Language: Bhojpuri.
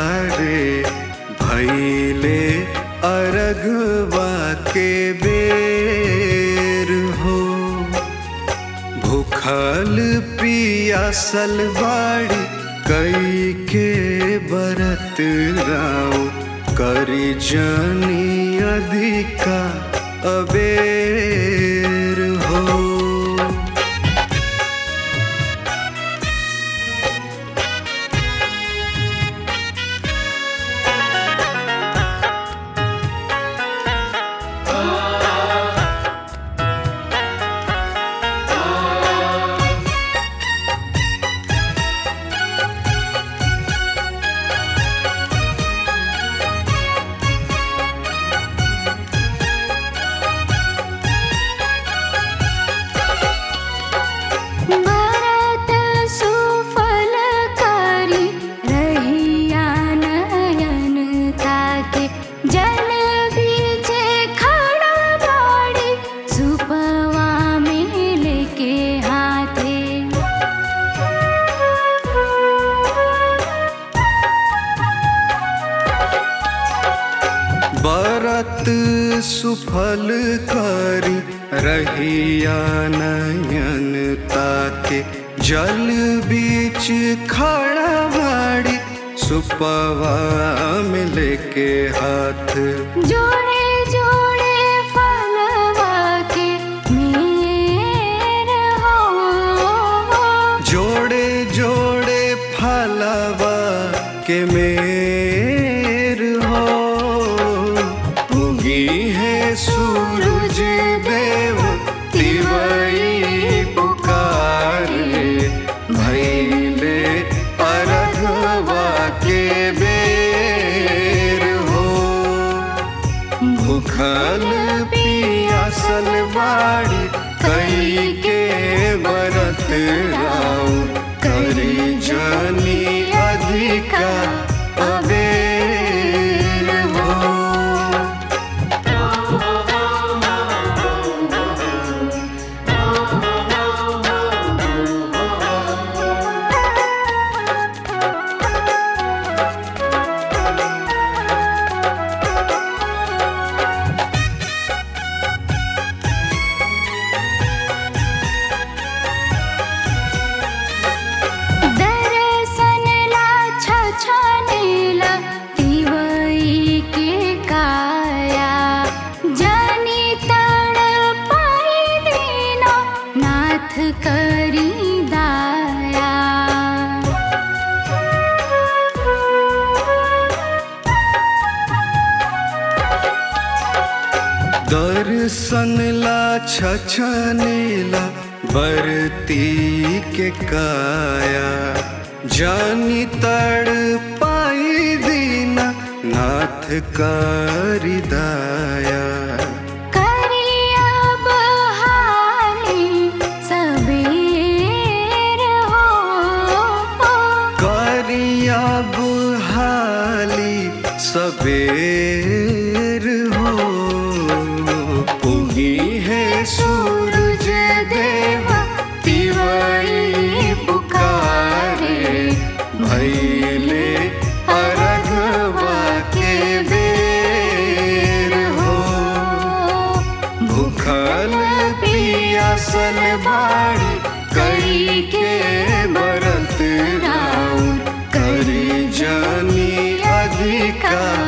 रे भैले अरगवा के बेर हो भूखल पियासल बाड़ी कई के बरत राव करी जनी अधिका अबेर हो भरत सुफलकारी रहिया नयन ताके जल बीचे खड़ा बाड़ी सुपवा में लेके हाथे बरत सुफल करी रहिया नयन ताके जल बीच खड़ा बाड़ी सुपवा में लेके हाथ जोड़े जोड़े फलवा के मेर हो जोड़े जोड़े फलवा के मेर हो उगी है सूरज देव तिवई पुकार भैले अरघवा के बेर हो भूखल पियासल बाड़ी कई के बरत राव करी जनी अधिका अबेर हो दर्शन ला छछनेला तिवई के काया जानी तड़ पाई दीना नाथ करी दाया दर्शन ला छछनेला बरती के काया जानी तड़ पाई दीना नाथ करी दाया करिया बहाली सबेर हो करिया बुहाली सबेर हो उगी है सूरज देव तिवई पुकारे भैले अरघवा के बेर हो भूखल पियासल बाड़ी कई के बरत राउर करी जानी अधिका